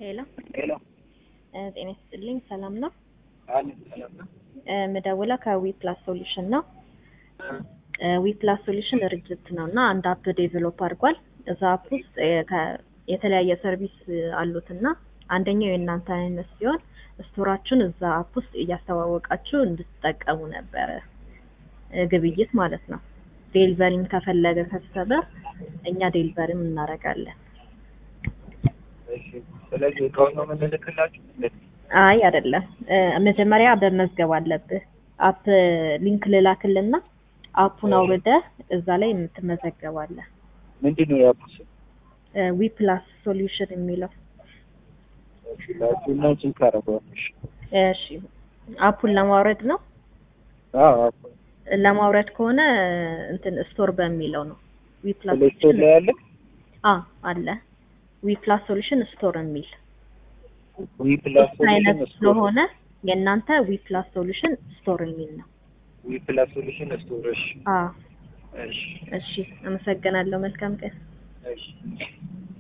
ሄሎ ሄሎ እ ጤና ይስጥልኝ ሰላም ነው? አለ ሰላም ነው። እ ምደውለው ከዊ ፕላስ ሶሉሽን ነው። ዊ ፕላስ ሶሉሽን ድርጅት ነው እና አንድ አፕ ዴቨሎፕ አድርጓል። እዛ አፕ ውስጥ የ- ከ- የተለያየ ሰርቪስ አሉት እና አንደኛው የእናንተ አይነት ሲሆን ስቶራችሁን እዛ አፕ ውስጥ እያስተዋወቃችሁ እንድትጠቀሙ ነበረ እ ግብይት ማለት ነው። ዴሊቨሪም ከፈለገ ከስተመር እኛ ዴሊቨሪም እናደርጋለን። እሺ ስለዚህ እቃውን ነው የምንልክላችሁ? አይ አይደለም፣ እ መጀመሪያ በመዝገብ አለብህ። አፕ ሊንክ ልላክልና አፑን አውርደህ እዛ ላይ የምትመዘገባለህ። ምንድን ነው ያፑ ስም? ዊ ፕላስ ሶሉሽን የሚለው እሺ ላኪና ቼክ አደርገዋለሁ። እሺ። አፑን ለማውረድ ነው። አዎ አፑ ለማውረድ ከሆነ እንትን ስቶር በሚለው ነው። ዊ ፕላስ ፕሌይ ስቶር ላይ ያለ አ አለ ዊ ፕላስ ሶሉሽን ስቶር የሚል ዊ ፕላስ ሶስት አይነት ሶሉሽን ስቶር ስለሆነ የእናንተ ዊ ፕላስ ሶሉሽን ስቶር የሚል ነው። ዊ ፕላስ ሶሉሽን ስቶር። እሺ አ እሺ እሺ፣ አመሰግናለሁ። መልካም ቀን። እሺ